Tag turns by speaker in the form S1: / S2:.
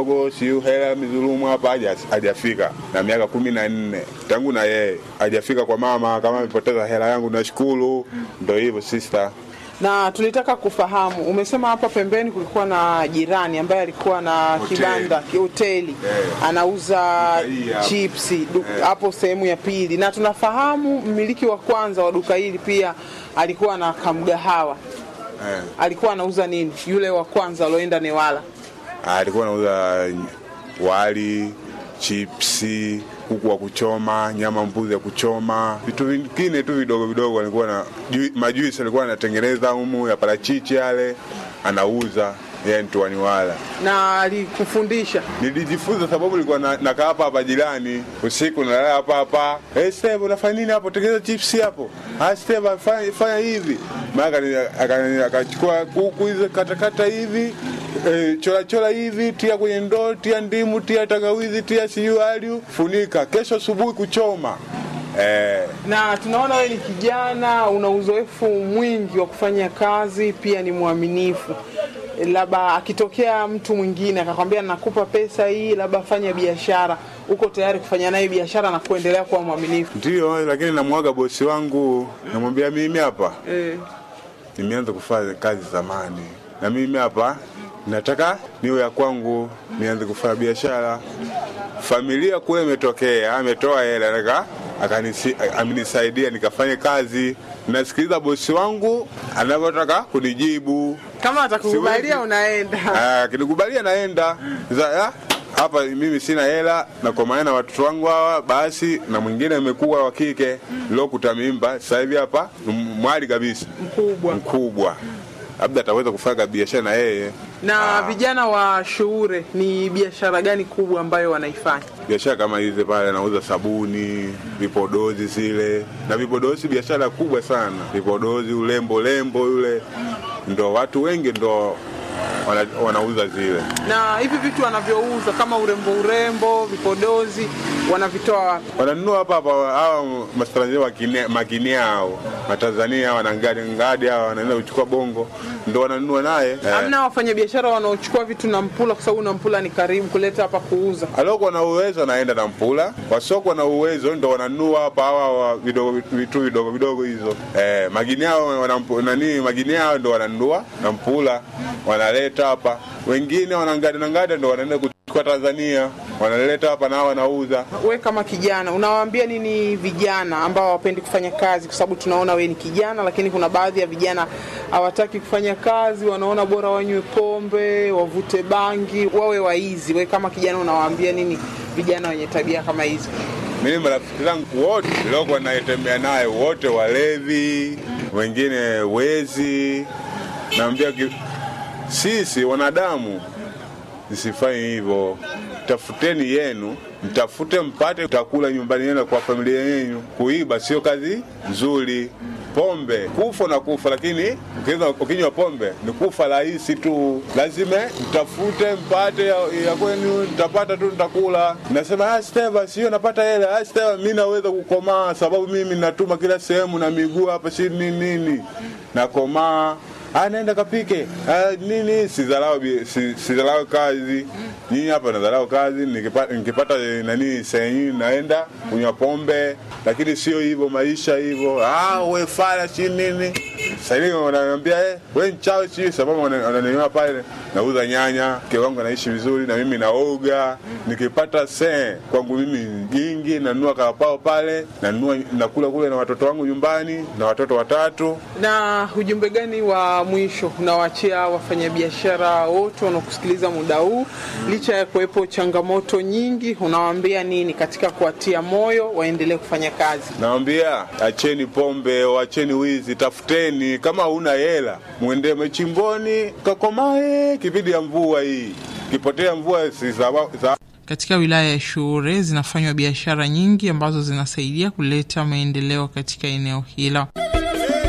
S1: dogo siu hela mizulumu hapa haja- hajafika na miaka kumi na nne tangu na yeye hajafika kwa mama kama amepoteza hela yangu nashukuru ndo hivyo sister
S2: Na tulitaka kufahamu, umesema hapa pembeni kulikuwa na jirani ambaye alikuwa na
S1: Hoteli.
S2: kibanda hoteli
S1: Eh.
S2: anauza
S1: Duka hii hapa.
S2: chipsi du-
S1: Eh.
S2: hapo sehemu ya pili, na tunafahamu mmiliki wa kwanza wa duka hili pia alikuwa na kamgahawa.
S1: eh.
S2: Alikuwa anauza nini yule wa kwanza alioenda Newala?
S1: Ah, alikuwa anauza wali chipsi kuku wa kuchoma nyama mbuzi ya kuchoma vitu vingine tu vidogo vidogo alikuwa na ju- majuisi alikuwa anatengeneza humu ya parachichi yale anauza yeye ntuaniwala
S2: na alikufundisha
S1: nilijifunza sababu nilikuwa na- nakaa hapa hapa jirani usiku nalala hapa hapa hey, Steve unafanya nini hapo tengeneza chipsi hapo ah Steve fanya, fanya hivi maana akani- akani- akachukua kuku hizo katakata hivi eh, chora chora hivi tia kwenye ndoo tia ndimu tia tangawizi tia siyu aliu funika kesho asubuhi kuchoma eh,
S2: na tunaona wewe ni kijana, una uzoefu mwingi wa kufanya kazi, pia ni mwaminifu. Labda akitokea mtu mwingine akakwambia nakupa pesa hii, labda fanya biashara, uko tayari kufanya naye biashara na kuendelea kuwa mwaminifu?
S1: ndio lakini namwaga bosi wangu namwambia mimi hapa
S2: Eh,
S1: nimeanza kufanya kazi zamani, na mimi hapa nataka niwe ya kwangu, nianze kufanya biashara. Familia kule imetokea, ametoa hela nika akanisi- amenisaidia nikafanye kazi. Nasikiliza bosi wangu anavyotaka kunijibu,
S2: kama atakukubalia
S1: Siwezi.
S2: unaenda.
S1: Ah, akinikubalia naenda Za- ah, hapa mimi sina hela na kwa maana watoto wangu hawa basi, na mwingine amekuwa wa kike lokuta mimba, sasa hivi hapa ni mwali kabisa
S2: Mkubwa.
S1: mkubwa, labda ataweza kufanya biashara na yeye.
S2: Na vijana wa Shuure, ni biashara gani kubwa ambayo wanaifanya?
S1: Biashara kama hizi pale, anauza sabuni, vipodozi zile na vipodozi, biashara kubwa sana. Vipodozi, ulembo lembo yule, ndo watu wengi ndo wana, wanauza zile.
S2: Na hivi vitu wanavyouza kama urembo, urembo, vipodozi, wanavitoa wapi?
S1: wananunua hapa hapa hawa matanzania makinia hao matanzania hawa na ngadi ngadi hawa wanaenda kuchukua bongo ndo wananunua naye eh.
S2: Hamna wafanyabiashara wanaochukua vitu na Mpula, kwa sababu na Mpula ni karibu kuleta hapa kuuza.
S1: aliokuwa na uwezo anaenda na mpula wasiokuwa na uwezo ndo wananunua hapa hawa wa vidogo vitu vidogo vidogo hizo eh, magini hao wanampu- nani magini hao ndo wananunua na mpula wanaleta hapa wengine wanangada na ngada ndo wanaenda kuchukua Tanzania wanaleta hapa na wanauza
S2: We kama kijana unawaambia nini vijana ambao hawapendi kufanya kazi? Kwa sababu tunaona we ni kijana, lakini kuna baadhi ya vijana hawataki kufanya kazi, wanaona bora wanywe pombe, wavute bangi, wawe waizi. We kama kijana unawaambia nini vijana wenye tabia kama hizo?
S1: Mimi marafiki zangu wote niliokuwa naitembea naye wote walevi, wengine wezi. Naambia ki- sisi wanadamu msifanye hivyo, tafuteni yenu, mtafute mpate utakula nyumbani yenu kwa familia yenu. Kuiba sio kazi nzuri. Pombe kufa na kufa, lakini ukinywa- ukinywa pombe ni kufa rahisi tu. Lazima mtafute mpate ya, ya kwenu, mtapata tu, nitakula. Nasema ah, Steva, sio napata hela. Ah, Steva, mimi naweza kukomaa sababu mimi natuma kila sehemu na miguu hapa, si nini nini, nakomaa Ah, naenda kapike ah, nini sidharau bi- si- sidharau kazi nyinyi hapa nadharau kazi nikipata, nikipata eh, nani sehemu naenda kunywa pombe lakini sio hivyo maisha hivyo ah, we fala si nini sahii wananiambia eh, we mchawi si sababu wana- wananiona pale nauza nyanya mke wangu anaishi vizuri na mimi naoga nikipata see kwangu mimi jingi nanunua karapao pale nanunua nakula kule na watoto wangu nyumbani na watoto watatu
S2: Na ujumbe gani wa mwisho unawaachia wafanyabiashara wote wanaokusikiliza muda huu, licha ya kuwepo changamoto nyingi, unawaambia nini katika kuwatia moyo waendelee kufanya kazi?
S1: Nawambia acheni pombe, acheni wizi, tafuteni. Kama huna hela, mwende machimboni kakomae. Kipindi ya mvua hii, kipotea mvua si sawa- sawa
S2: Katika wilaya ya Shuure zinafanywa biashara nyingi ambazo zinasaidia kuleta maendeleo katika eneo hilo.